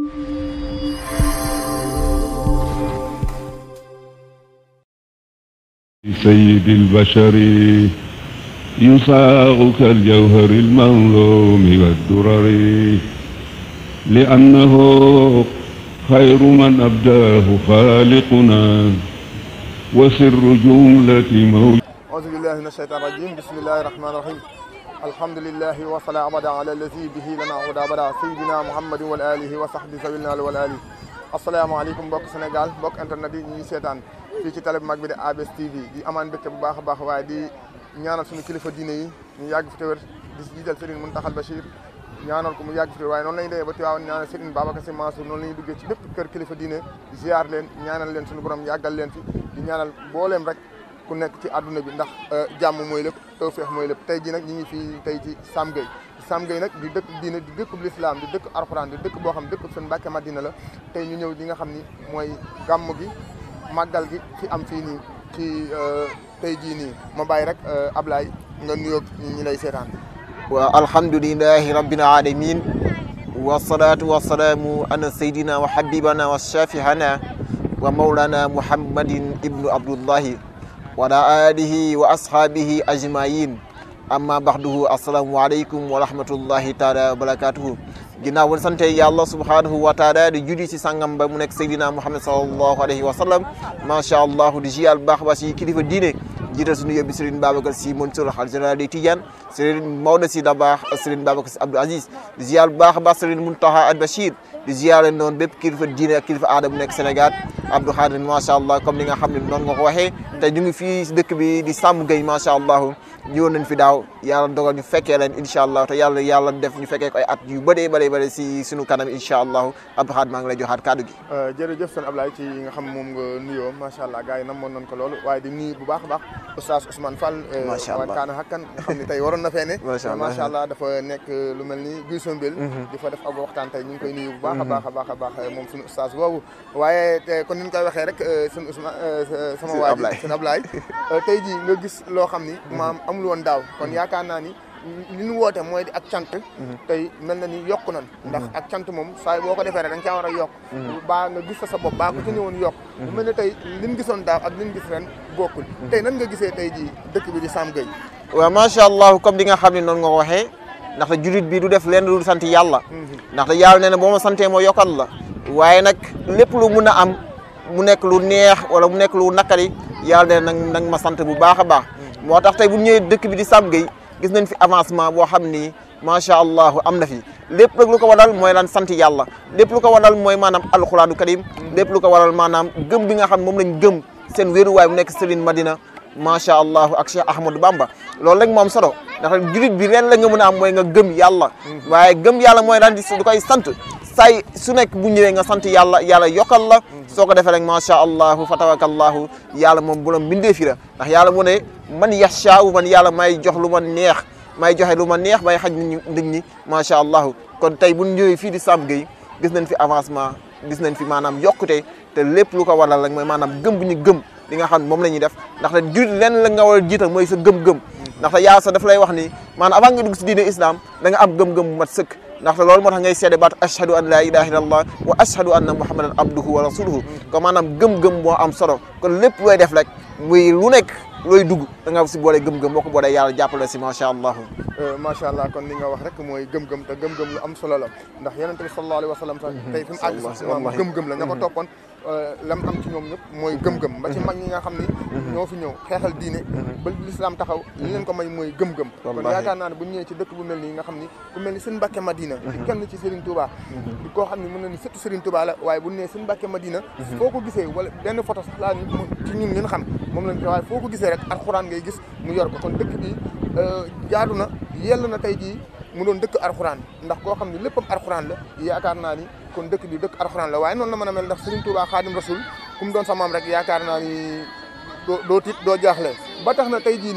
سيد البشر يصاغ كالجوهر المظلوم والدرر لأنه خير من أبداه خالقنا وسر جملة موت أعوذ بالله من الشيطان الرجيم بسم الله الرحمن الرحيم الحمد لله وصلى أبدا على الذي به لنا عودا أبدا سيدنا محمد والآله وصحبه ذوي النال والآله asalaamaaleykum mbokk Sénégal mbokk internet yi ñuy seetaan fii ci télé bu mag bi di ABS TV di amaan mbégte bu baax a baax waaye di ñaanal suñu kilifa diine yi ñu yàgg fi te wér di jiital Serigne Mountakha Bachir ñaanal ko mu yàgg fi te wér waaye noonu la ñuy demee ba Tiwaawan ñaanal Serigne Babacar Sy Mansour noonu la ñuy duggee ci bépp kër kilifa diine ziar leen ñaanal leen suñu borom yàggal leen fi di ñaanal booleem rek ku nekk ci àdduna bi ndax jàmm mooy lépp tawfeex mooy lépp tey ji nag ñu ngi fii tey ci Sam Gueye Sam Gueye nag di dëkk diine di dëkk bu lislaam di dëkk alxuraan di dëkk boo xam dëkk seen Mbàkke Madina la tey ñu ñëw di nga xam ni mooy gàmm gi màggal gi fi am fii nii ci tey jii nii ma bàyyi rek Ablaye nga nuyoog ñi lay seetaan wa alhamdulillahi rabbil alamin wasalaatu wasalaamu ala sayyidina wa habibana wa shafihana wa mawlana muhammadin ibnu abdullahi wa ala alihi wa ashabihi ajmain amma baxduhu assalaamu aleykum wa rahmatullahi taala wa barakatuhu ginnaaw won sante yàlla subhanahu wa taala di judi si sangam ba mu nekk seydina muhammad salallahu alayhi wa sallam macha allah di jiyal baax ba si kilifa diine jiital suñu yóbbi Serigne Babacar Sy Mansour xalifa général des Tidianes Serigne Maodo Sy Dabakh Serigne Babacar Sy Abdou Aziz di ziyar bu baax a baax Serigne Mountakha Al Bachir di ziyare noonu bépp kilifa diine ak kilifa aada bu nekk Sénégal Abdou Khadir macha allah comme ni nga xam ne noonu nga ko waxee te ñu ngi fii si dëkk bi di Sam Gueye macha allah ñëwoon nañ fi daaw yàlla dogal ñu fekkee leen incha allah te yàlla yàlla def ñu fekkee ko ay at yu bëree bëree bëri si suñu kanam incha allah Abdou Khadir maa ngi lay joxaat kàddu gi jërëjëf sëñ Ablaye ci nga xam moom nga nuyoo macha allah gars yi namoon nañ ko loolu waaye di nuyu bu baax a baax oustaz Ousmane Fall macha allah waa Kaana Hakkan nga xam ne tey waroon na fee ne macha allah macha allah dafa nekk lu mel ni Guy Sombel di fa def ab waxtaan tey ñu ngi koy nuyu bu baax a baax a baax a baax moom suñu oustaz boobu waaye kon ni ñu koy waxee rek sëñ Ousmane sama waa ji sëñ Ablaye tey jii nga gis loo xam ni maam amul woon daaw kon yaakaar naa ni li ñu woote mooy di ak cant tey mel na ni yokku nan ndax ak cant moom saa boo ko defee rek da nga caa war a yokk baa nga gis sa bopp baa ko ci ñëwoon yokk bu mel ne tey liñ gisoon daaw ak liñ gis ren bokkul tey nan nga gisee tey jii dëkk bi di Sam Gueye waaw macha allah comme di nga xam ne noonu nga ko waxee ndaxte julit bi du def leen lu sant yàlla ndaxte yàlla nee na boo ma santee moo yokkal la waaye nag lépp lu mun a am mu nekk lu neex wala mu nekk lu nakari yàlla nee na nag ma sant bu baax a baax moo tax tey bu ñëwee dëkk bi di Sam Gueye gis nañ fi avancement boo xam ni macha allah am na fi lépp nag lu ko waral mooy lan sant yàlla lépp lu ko waral mooy maanaam alxuraanu karim lépp lu ko waral maanaam gëm bi nga xam moom lañ gëm seen wéeruwaay bu nekk Serigne Madina macha allah ak Cheikh Ahmadou Bamba loolu rek moom solo ndax julit bi ren la nga mën a am mooy nga gëm yàlla waaye gëm yàlla mooy lan di du koy sant say su nekk bu ñëwee nga sant yàlla yàlla yokkal la soo ko defee rek macha allah fa tawakallahu yàlla moom bu la mbindee fi la ndax yàlla mu ne man yashaawu man yàlla may jox lu ma neex may joxe lu ma neex may xaj nit ñi nit ñi macha allah kon tey bu ñu ñëwee fii di Sam Gueye gis nañ fi avancement gis nañ fi maanaam yokkute te lépp lu ko waral rek mooy maanaam gëm bu ñu gëm li nga xam ne moom la ñuy def ndaxte julit lenn la nga war a jiital mooy sa gëm-gëm ndaxte yàlla sax daf lay wax ni maanaam avant nga dugg si diine islam da nga am gëm-gëm bu mat sëkk ndaxte loolu moo tax ngay seede baat ashhadu an la ilaha illallah wa ashhadu anna muhammadan abduhu wa rasuluhu kon maanaam gëm-gëm moo am solo kon lépp looy def rek muy lu nekk looy dugg da nga si boole gëm-gëm boo ko boolee yàlla jàppale si macha allah macha allah kon li nga wax rek mooy gëm-gëm te gëm-gëm lu am solo la ndax yonent bi sallallahu alayhi wa sallam sax tey fi mu àgg sax maam gëm-gëm la ña ko toppoon lam am ci ñoom ñëpp mooy gëm-gëm ba ci mag ñi nga xam ni ñoo fi ñëw xeexal diine ba lislaam taxaw li leen ko may mooy gëm-gëm kon yaakaar naa ne bu ñëwee ci dëkk bu mel nii nga xam ni bu mel ni seen Mbàkke Madina di kenn ci Serigne Touba di koo xam ne mën na ni surtout Serigne Touba la waaye bu nee seen Mbàkke Madina foo ko gisee wala benn photo sax laa ci ñun ngeen xam moom lañ ko waaye foo ko gisee rek alxuraan ngay gis mu yor ko kon dëkk bi jaadu na yell na tey jii mu doon dëkk alxuraan ndax koo xam ne léppam alxuraan la yaakaar naa ni kon dëkk bi dëkk alxuraan la waaye noonu la mën a mel ndax Serigne Touba Xaadim Rasul ku mu doon sa maam rek yaakaar naa ni doo doo tiit doo jaaxle ba tax na tey jii nii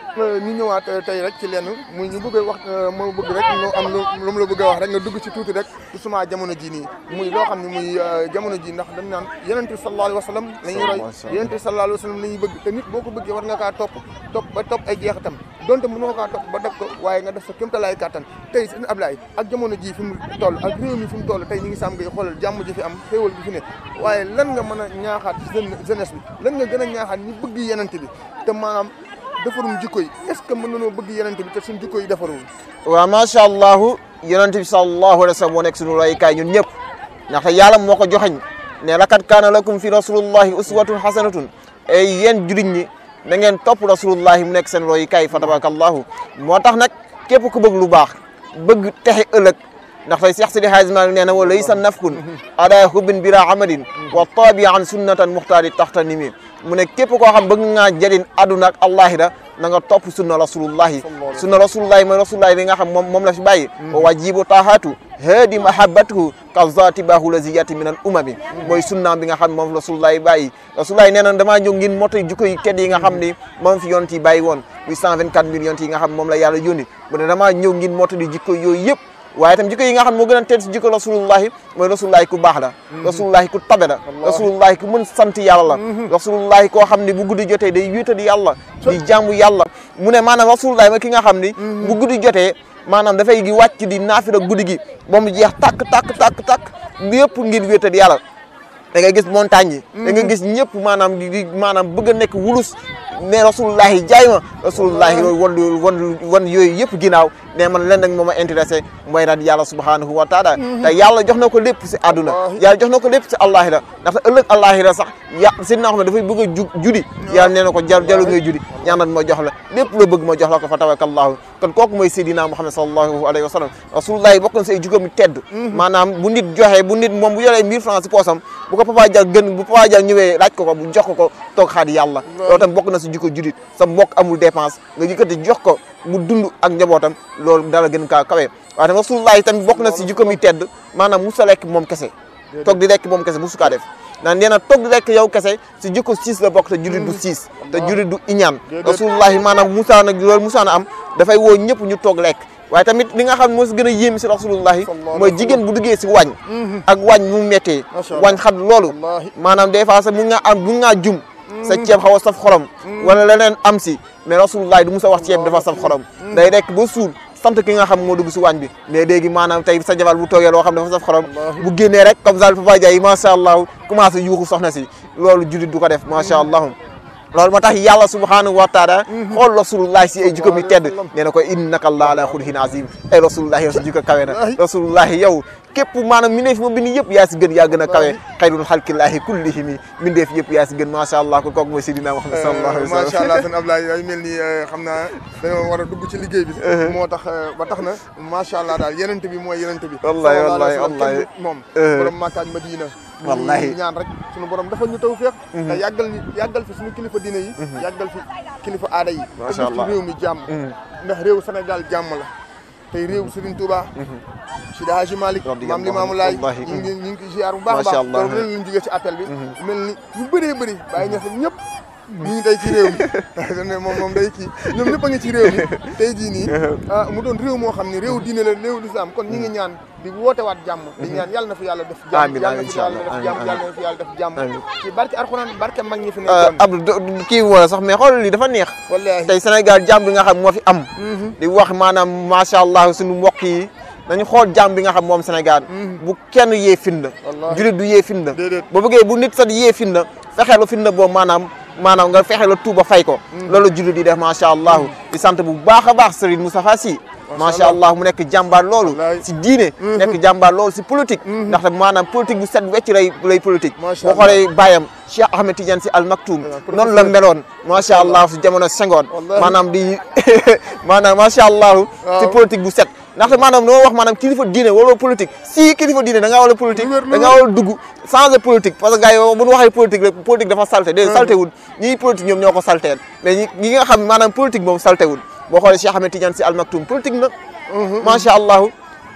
ñu ñëwaat tey rek ci lenn muy ñu bëgg a wax moo bëgg rek ñu am lu lu mu la bëgg a wax rek nga dugg ci tuuti rek justement jamono ji nii muy loo xam ne muy jamono ji ndax dañ naan yonent bi sallallahu alayhi wa sallam la ñuy roy yonent bi sallallahu alayhi wa sallam la ñuy bëgg te nit boo ko bëggee war nga kaa topp topp ba topp ay jeexitam donte mënoo kaa topp ba def ko waaye nga def sa kéemtalaay kàttan tey sëñ Ablaye ak jamono ji fi mu toll ak réew mi fi mu toll tey ñu ngi sàmm ngay xoolal jàmm ji fi am xéewal gi fi ne waaye lan nga mën a ñaaxaat jeunesse bi lan nga gën a ñaaxaat ñi bëgg yenente bi te maanaam defarum jikko yi est ce que mën nañoo bëgg yenente bi te suñ jikko yi defarul waaw macha allahu yonente bi sallallahu alayhi wa sallam moo nekk suñu royukaay ñun ñëpp ndaxte yàlla moo ko joxeñ ne lakat kaana lakum fi rasulullahi uswatun hasanatun ay yéen jurit ñi da ngeen topp rasulullahi mu nekk seen royukaay fa tabarakallahu moo tax nag képp ku bëgg lu baax bëgg texe ëllëg ndax tey Seex Sidi Haaji Maalik nee na wa laysa nafkun ada hubbin bila amalin wa taabi an sunnatan muxtaari taxta nimi mu ne képp koo xam bëgg ngaa jëriñ àdduna ak allahira na nga topp sunna rasulullahi sunna rasulullahi mooy rasulullahi bi nga xam moom moom la fi bàyyi wa wajibu taahatu haadi mahabbatuhu ka zati bahu laziyati min al umami mooy sunnaam bi nga xam moom rasulullahi bàyyi rasulullahi nee na damaa ñëw ngin moto jikko yi tedd yi nga xam ni moom fi yonent yi bàyyi woon muy 124 mille yonent yi nga xam moom la yàlla yónni mu ne damaa ñëw ngin moto di jikko yooyu yëpp waaye tam jikko yi nga xam moo gën a tedd si jikko rasulullahi mooy rasulullahi ku baax la rasulullahi ku tabe la rasulullahi ku mën sant yàlla la rasulullahi koo xam ne bu guddi jotee day wéetal yàlla di jaamu yàlla mu ne maanaam rasulullahi mooy ki nga xam ni bu guddi jotee maanaam dafay gi wàcc di naafila guddi gi ba mu jeex tàkk tàkk tàkk tàkk yëpp ngir wéetal yàlla da ngay gis montagne yi da nga gis ñëpp maanaam di maanaam bëgg a nekk wulus ne rasulullahi jaay ma rasulullahi wan wan wan yooyu yëpp ginnaaw ne man leen nag moo ma intéressé mooy daal yàlla subhanahu wa taala te yàlla jox na ko lépp si àdduna yàlla jox na ko lépp si allahira ndaxte ëllëg allahira sax ya sidna xam ne dafay bëgg a ju judi yàlla nee na ko jar jalu ngay judi ñaanal ma jox la lépp loo bëgg ma jox la ko fa tawakallahu kon kooku mooy Seydina Muhammad sallallahu alayhi wa sallam rasulullahi bokk na si ay jukam yu tedd maanaam bu nit joxe bu nit moom bu yoree 1000 francs si poosam bu ko papa jal gën bu papa jal ñëwee laaj ko ko bu jox ko ko toog xaar yàlla loolu tam bokk na si jukko judit sa mbokk amul dépense nga yëkkati jox ko mu dund ak njabootam loolu dara gën kaa kawe waaye tam rasulullahi tamit bokk na si jukkom yi tedd maanaam musa lekk moom kese toog di lekk moom kese musu kaa def naan nee na toog di lekk yow kese si jikko siis la bokk te julit du siis te julit du iñaan rasulullahi maanaam musa nag loolu musa na am dafay woo ñëpp ñu toog lekk waaye tamit li nga xam ne moo si gën a yéemi si rasulullahi mooy jigéen bu duggee si wàññ ak wàññ mu méttee wàññ xam loolu maanaam des fois sax mun ngaa am mun ngaa jum sa ceeb xaw a saf xorom wala leneen am si mais rasulullahi du musa wax ceeb dafa saf xorom day rekk ba suul sant ki nga xam moo dugg si waañ bi mais léegi maanaam tey sa jabar bu toogee loo xam dafa saf xorom bu génnee rek comme ça Papa Ndiaye macha allah commencé yuuxu soxna si loolu jullit du ko def macha allah loolu moo tax yàlla subhanahu wa taala xool rasulullahi si ay jikko mi tedd nee na ko innaka allah ala xuluqin azim ay rasulullahi yow si jikko kawe na rasulullahi yow képp maanaam mindeef ma bind yëpp yaa si gën yaa gën a kawe xayrul xalqillahi kullihimi mindeef yëpp yaa si gën macha allah ko kooku mooy Seydina Muhammad sallallahu alayhi wa sallam macha allah sëñ Ablaye day mel ni xam naa dañoo war a dugg ci liggéey bi moo tax ba tax na macha allah daal yenente bi mooy yenente bi wallahi wallahi wallahi moom borom Makka ak Madina wallahi ñaan rek suñu borom dafa ñu taw feex te yàggal ni yàggal fi suñu kilifa diine yi yàggal fi kilifa aada yi macha allah ci réew mi jàmm ndax réew Sénégal jàmm la tey réew Serigne Touba Sidi Hadji Malick maam Limaamu Laay ñu ngi ñu ngi ziar bu baax a baax loolu leen lañ jógee ci appel bi mel ni ñu bëree bëri bàyyi ñax ñëpp ñu ngi tey ci réew mi moom moom day kii ñoom ñëpp a ngi ci réew mi tey jii nii mu doon réew moo xam ne réew diine la réew lislaam kon ñi ngi ñaan di woote waat jàmm di ñaan yàlla na fi yàlla def jàmm yàlla na fi yàlla def jàmm yàlla na fi yàlla def jàmm ci barke alxuraan barke mag ñi fi nekkoon Abdou kii wala sax mais xool lii dafa neex wallaahi tey Sénégal jàmm bi nga xam moo fi am di wax maanaam macha allah suñu mbokk yi nañu xool jàmm bi nga xam moom Sénégal bu kenn yee finna julit du yee finna ba bëggee bu nit sax di yee finna fexeelu finna boobu maanaam maanaam nga fexe la tuuba fay ko loolu julit di def macha allah di sant bu baax a baax Serigne Moustapha Sy macha allah mu nekk jàmbaar loolu si diine nekk jàmbaar loolu si politique ndaxte maanaam politique bu set wecc lay lay politique boo xoolee bàyyam Cheikh Ahmed Tidiane Sy Al Maktoum noonu la meloon macha allah si jamono Senghor maanaam di maanaam macha allah si politique bu set ndaxte maanaam noo wax maanaam kilifa diine wala politique si kilifa diine da ngaa war a politique da ngaa war a dugg changer politique parce que gars yi bu ñu waxee politique rek politique dafa salté déedéet salté wul ñii politique ñoom ñoo ko salteel mais ñi ñi nga xam maanaam politique moom salté wul boo xoolee Cheikh Ahmed Tidiane Sy Al Maktoum politique na macha allah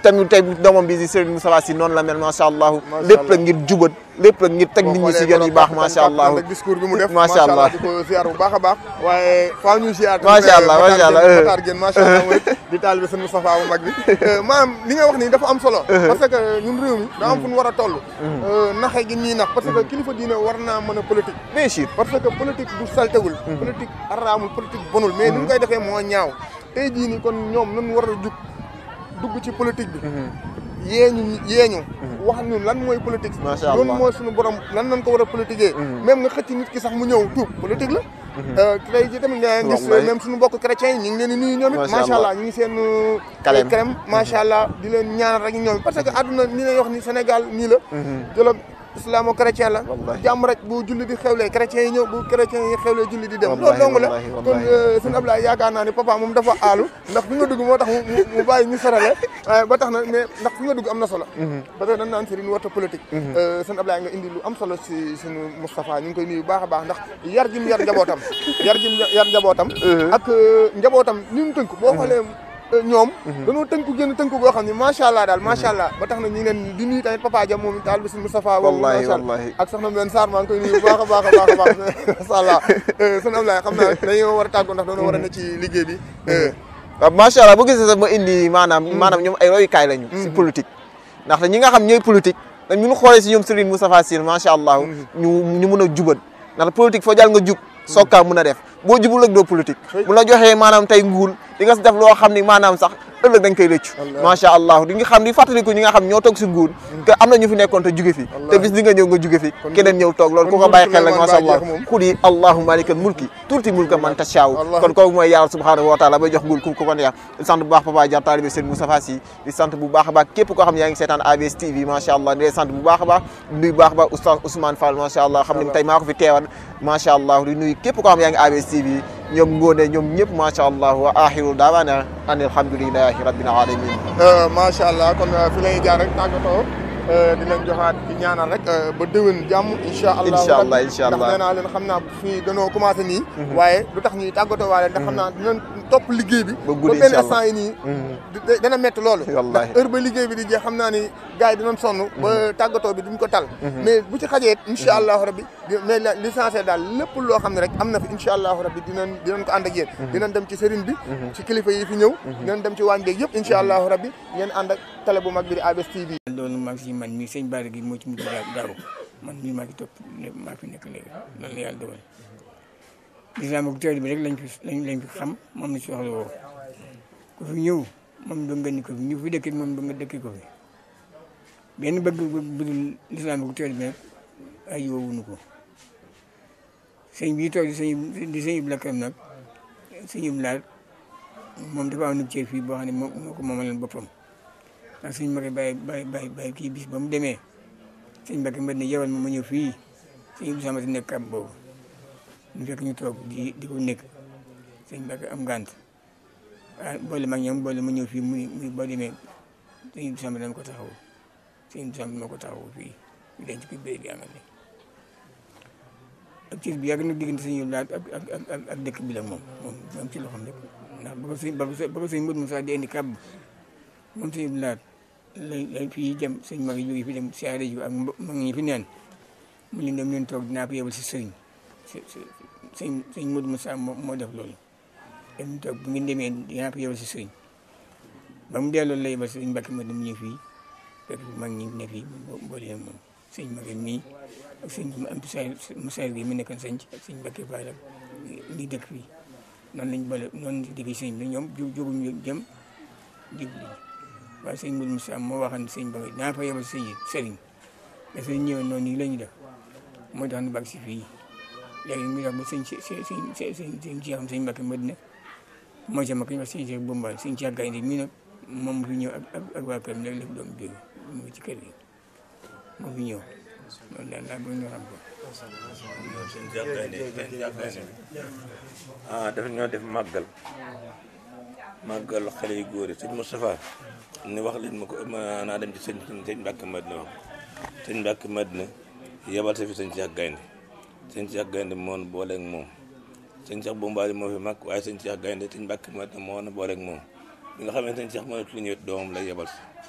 tamit tey doomam bi di Serigne Moustapha Sy noonu la mel macha allah Macha lépp la Allah. ngir jubat lépp la ngir teg nit ñi si yoon yi baax macha allah ak discours bi mu def macha allah di ko ziar bu baax a baax waaye faaw ñu ziar Macha Allah, macha Allah. Matar Gueye macha allah mooy di taalibe sëñ Moustapha bu mag bi maanaam li nga wax nii dafa am solo parce que ñun réew mi da am fu ñu war a toll naxe gi nii nax parce que kilifa diine war naa mën a politique bien sûr parce que politique du saltewul politique araamul politique bonul mais ni ñu koy defee moo ñaaw tey jii nii kon ñoom nun war a jug dugg ci politique bi yeeñu yeeñu wax ñu lan mooy politique Macha Allah. loolu mooy suñu borom lan nañ ko war a politiquer même nga xëcc nit ki sax mu ñëw tuub politique la tey ji tamit nga gis Wallahi. même suñu mbokk chrétiens yi ñu ngi leen di nuyu ñoom it Macha macha Allah. allah ñu ngi seen Carême. crème macha allah di leen ñaanal rek ñoom it parce que àdduna ni lay wax ni Sénégal nii la jëloon islamo chrétien la Wallahi. jàmm rek bu julli di xewlee chrétiens yi ñëw bu chrétiens yi xewlee julli di dem loolu Wallahi, dong la wallahi, kon wallahi. sëñ Ablaye yaakaar naa ni papa moom dafa aalu ndax fi nga dugg moo tax mu mu- mu bàyyi ñu sarale waaye ba tax na mais ndax fi nga dugg am na solo parce que dañ naan sëriñ warta politique sëñ Ablaye nga indi lu am solo si suñu Moustapha ñu ngi koy nuyu bu baax a baax ndax yar jim yar njabootam yar jim yar njabootam ak euh, njabootam ni mu tënk boo xoolee euh, ñoom dañoo tënku génn tënku boo xam ne macha allah daal macha allah ba tax na ñu ngi leen di nuyu tamit papa Dia moom taal bi suñu Moustapha boobu Wallahi, macha allah. wallahi. ak soxna Mbène Sarr maa ngi koy nuyu bu baax a baax a baax a baax macha allah sëñ Ablaye xam naa dañoo war a tàggoo ndax dañoo war a ne ci liggéey bi waaw macha allah bu gisee sax ma indi maanaam maanaam ñoom ay royukaay lañu si politique ndaxte ñi nga xam ñooy politique dañ ñu xoolee si ñoom Serigne Moustapha Sy macha allah ñu ñu mun a jubal ndaxte politique foo jàll nga jub soog kaa mun a def boo jubul rek doo politique bu la joxee maanaam tey nguur di nga si def loo xam ni maanaam sax ëllëg dañ koy rëccu macha allah di nga xam di fàttaliku ñi nga xam ñoo toog si nguur que am na ñu fi nekkoon te juge fi te bis di nga ñëw nga juge fi keneen ñëw toog loolu ku ko bàyyi xel rek macha allah xul yi allahumma malikal mulki tuuti mulka man tashaaw kon kooku mooy yàlla subhanahu wa taala bay jox nguur ku ko ko neex di sant bu baax papa Dia taalibe Serigne Moustapha Sy di sant bu baax a baax képp koo xam ne yaa ngi seetaan ABS TV macha allah di leen sant bu baax a baax di nuyu bu baax a baax oustaz Ousmane Fall macha allah xam ne tey maa ko fi teewal macha allah di nuyu képp koo xam ne yaa ngi ABS TV ñoom ngóone ñoom ñëpp macha allah wa axiru daawaana an alhamdulilahi rabbil alamin macha allah kon fi lay jaar rek tàggatoo di leen joxaat di ñaanal rek ba déwén jàmm incha allah Incha allah, incha allah. ndax nee naa leen xam naa fii danoo commencé nii waaye lu tax ñuy tàggatoo waale ndax xam naa dinañ topp liggéey bi Ba guddi, benn incha allah. instant yi nii di- dana métti loolu Wallahi. ndax heure ba liggéey bi di jeex xam naa ni gars yi dinañ sonn ba tàggatoo bi duñ ko tal mais bu ci xajee incha allahu rabbi di mais la licencié daal lépp loo xam ne rek am na fi incha allahu rabbi dinañ dinañ ko ànd ak yéen dinañ dem ci sëriñ bi ci kilifa yi fi ñëw dinañ dem ci waañ beeg yëpp incha allahu rabbi ngeen ànd ak télé bu mag bi di ABS TV loolu maa ngi si man mii sëñ Bara gi moo ci mujj daaw daaw man mii maa ngi topp lépp maa fi nekk léegi loolu la yàlla dogal lislaam ak teel bi rek lañ fi lañ lañ fi xam moom la si soxla woo ku fi ñëw moom doo nga ni ko fi ñu fi dëkkit moom doo nga dëkki ko fi benn bëgg bu dul lislaam ak teel bi rek ay woowuñu ko sëñ bii toog di sëñ di sëñ Ibou Lakram nag sëñ Ibou Laat moom dafa am nu cër fii boo xam ne moo moo ko moomaleen boppam ndax sëñ Mbacke bàyyi bàyyi bàyyi bàyyi kii bis ba mu demee sëñ Mbacke mbet ne yewal ma ma ñëw fii sëñ Ibou Samati nekk kàbb boobu ñu fekk ñu toog di di ko nekk sëñ Mbacke am ngànt ah boole mag ñoom boole ma ñëw fii muy muy boo demee sëñ Ibou Samati dama ko taxaw sëñ Ibou Samati moo ko taxaw fii ñu denc ko béy bi amal ak cër bi yàgg na diggante sëñ Ibou Laat ak ak ak ak dëkk bi la moom moom moom ci loxoom rek ndax ba ko sëñ ba ko sëñ ba ko sëñ Modou Moussa di indi kàbb moom sëñ Ibou Laat lay lay fii jëm sëñ mag yi jóge fi dem siyaare ji ak mbo- mag ñi fi neen mu leen dem leen toog dinaa ko yebal si sëriñ si si sëñ sëñ Modou Moussa moo moo def loolu dem ñu toog bu ngeen demee dinaa ko yebal si sëriñ ba mu delloo la yebal sëriñ Mbacke ma dem ñëw fii fekk mag ñi ne fii bo boole leen moom sëñ mag mii ak sëñ am Moussa gi mu nekkoon sëñ ak sëñ Mbacke Fall ak ñi dëkk fii noonu lañ boole noonu lañ digg sëñ bi ñoom ju jóguñu jëm jublu waaye sëñ Modou Moussa moo waxoon sëñ ba naa fa yebal sëñ sëriñ dafa ñëw noonu nii la ñu def moo tax ñu bàgg si fii léegi mu tax ba sëñ si si si si sëñ sëñ Cheikh sëñ Mbacke Madina mooy sama kañ wax sëñ Cheikh Bombal sëñ Cheikh Gaynde mii nag moom mu fi ñëw ak ak ak waa këram léegi la fi doom jóge mu ngi ci kër gi moo fi ñëw loolu daal laa bëgg ñu xam ko. seen jàkkaane seen jàkkaane ah dafa ñoo def màggal màggal xale yu góor yi sëñ Moustapha ni wax leen ma ko ma naa dem ci sëñ sëñ Mbàkke Madina wax sëñ Mbàkke Madina yebal sa fi sëñ Cheikh Gaynde sëñ Cheikh Gaynde moo nu booleeg moom sëñ Cheikh Bombaali moo fi mag waaye sëñ Cheikh Gaynde sëñ Mbàkke Madina moo nu booleeg moom bi nga xam ne sëñ Cheikh mënatu lu ñëwet doomam lay yebal si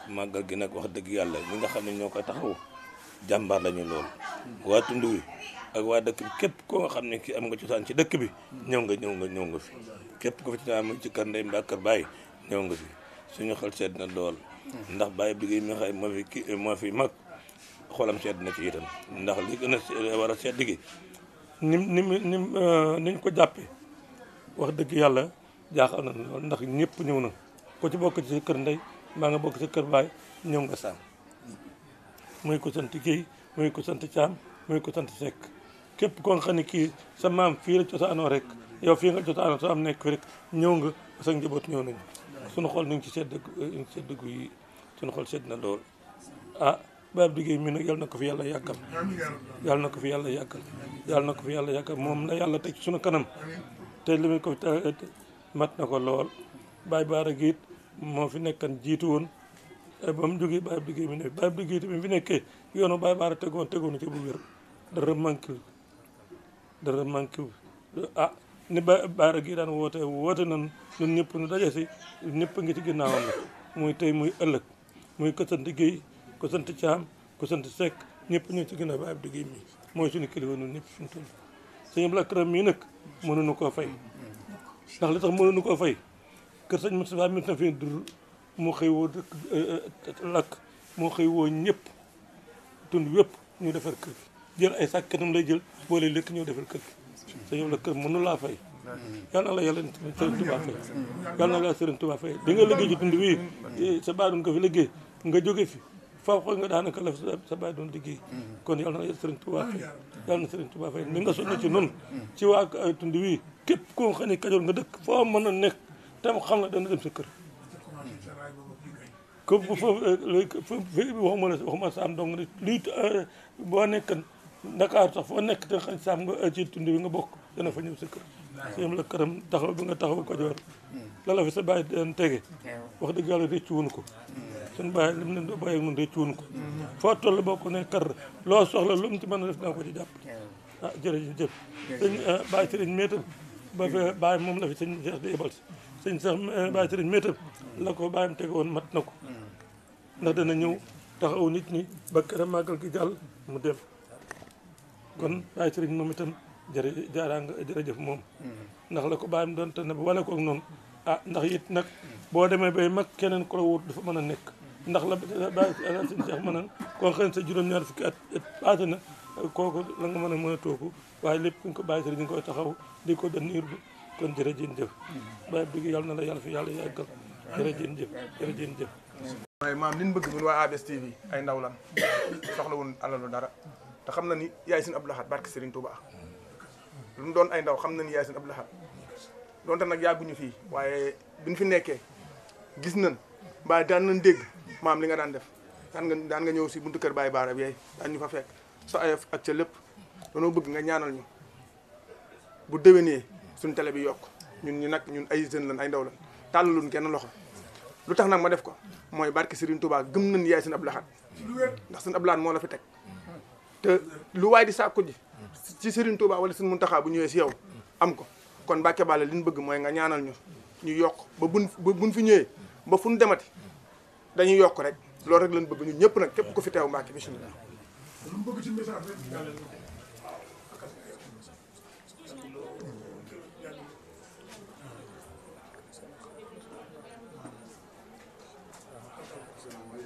màggal gi nag wax dëgg yàlla ñi nga xam ne ñoo koy taxaw jàmbaar lañu lool waa tund wi ak waa dëkk bi képp koo nga xam ne ki am nga cosaan ci dëkk bi ñëw nga ñëw nga ñëw nga fi képp ko fi ci am ci kër ndey mbaa kër baay ñëw nga fi suñu xel sedd na dool ndax bàyyi bi mi nga xam moo fi ki moo fi mag xolam sedd na ci itam ndax li gën a war a sedd gi nim nim nim niñ ko jàppee wax dëgg yàlla jaaxal na lool ndax ñëpp ñëw na ko ci bokk ci sa kër ndey maa nga bokk sa kër baay ñëw nga saam muy ko sant Guèye muy ko sant Thiam muy ko sant Seck képp koo xam ne kii sa maam fii la cosaanoo rek yow fii nga cosaanoo soo am nekk fi rek ñëw nga sa njaboot ñëw nañu suñu xol ñu ngi ci sedd ñu ngi sedd gu yi suñu xol sedd na lool ah baab liggéey mi nag yàlla na ko fi yàlla yàggal yàlla na ko fi yàlla yàggal yàlla na ko fi yàlla yàggal moom la yàlla teg ci suñu kanam te li muy ko mat na ko lool baay baara giit moo fi nekkan jiitu woon ba mu jógee baay liggéey mi ne baay liggéey tamit fi nekkee yoonu baay baara tegoon tegoon ci bu wér dara manqué dara manqué ah ni ba baara gi daan woote woote nan ñun ñëpp ñu daje si ñëpp ngi ci ginnaawam la muy tey muy ëllëg muy ko sant Guèye ko sant Thiam ko sant Seck ñëpp ñu ci ginnaaw baay liggéey mi mooy suñu kilifa ñun ñëpp suñu toll sëñ Abdou Lakram mii nag mënuñu koo fay ndax li tax mënuñu koo fay kër sëñ Moustapha mi na fi dur moo xëy woo dëkk lakk moo xëy woo ñëpp tund wépp ñu defar kër gi jël ay sàkkatam lay jël boole lekk ñëw defar kër gi sa yow la kër mënu laa fay yal na la yàlla sëriñ Tuubaa fay yal na la sëriñ Tuubaa fay bi nga liggéey ci tund wii sa baay doon ko fi liggéey nga jóge fi faw xool nga daanaka la sa baay doon liggéey kon yal na la sëriñ Tuubaa fay yal na sëriñ Tuubaa fay ni nga sonn ci noonu ci waa tund wii képp koo xam ne Kajoor nga dëkk foo mën a nekk tam xam na dana dem sa kër ko foofu waxuma la waxuma saam dong ne lii boo nekkan Dakar sax foo nekk te xam saam nga ci tund bi nga bokk dana fa ñëw sa kër sëñ la këram taxaw bi nga taxaw Kajoor la la fi sa bàyyi daan tege wax dëgg yàlla rëcc wuñ ko suñu bàyyi lim ne bàyyi mun rëcc wuñ ko foo toll boo ko ne kar loo soxla lu mu ci mën a def naa ko ci jàpp ah jërëjëf sëñ bàyyi sëriñ méetam ba fi bàyyi moom la fi sëñ Cheikh di yebal si sëñ sax bàyyi sëriñ méetam la ko bàyyam tege woon mat na ko ndax dana ñëw taxaw nit ñi ba këram màggal gi jàll mu dem kon bàyyi sëriñ moom itam jërë jaaraa nga jërëjëf moom ndax la ko bàyyam doon te ne wane ko ak noonu ah ndax it nag boo demee bay mag keneen ko la wut dafa mën a nekk ndax la bàyyi sëñ Cheikh mën a koo xam ne sa juróom-ñaar fukki at passé na kooku la nga mën a mën a toogu waaye lépp ku ñu ko bàyyi sëriñ ñu koy taxaw di ko dan niir bi kon jërëjëf bàyyi dugg yàlla na la yàlla fi yàlla yàggal jërëjëf jërëjëf waaye maam li ñu bëgg ñun waa ABS TV ay ndaw lan soxla woon alalu dara te xam na ni yaay seen Abdou Lahad barke Serigne Touba lu mu doon ay ndaw xam na ni yaay seen Abdou Lahad donte nag yàgguñu fii waaye biñ fi nekkee gis nañ mbaa daan nañ dégg maam li nga daan def daan nga daan nga ñëw si buntu kër Baye Baara bi yaay daan ñu fa fekk sa ayef ak ca lépp danoo bëgg nga ñaanal ñu bu déwénee suñu télé bi yokk ñun ñu nag ñun ay jeunes lan ay ndaw lan tàllaluñ kenn loxo lu tax nag ma def ko mooy barke Serigne Touba gëm nañ yaay seen Abdou Lahad ndax seen Abdou Lahad moo la fi teg te lu waay di sàkku ji ci Serigne Touba wala seen Muntaxa bu ñëwee si yow am ko kon Mbàkke Balla li ñu bëgg mooy nga ñaanal ñu ñu yokk ba buñ ba buñ fi ñëwee ba fu ñu demati dañuy yokk rek loolu rek lañ bëgg ñun ñëpp nag képp ku fi teew Mbàkke bismillah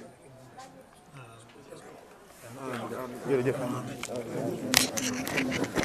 jërëjëf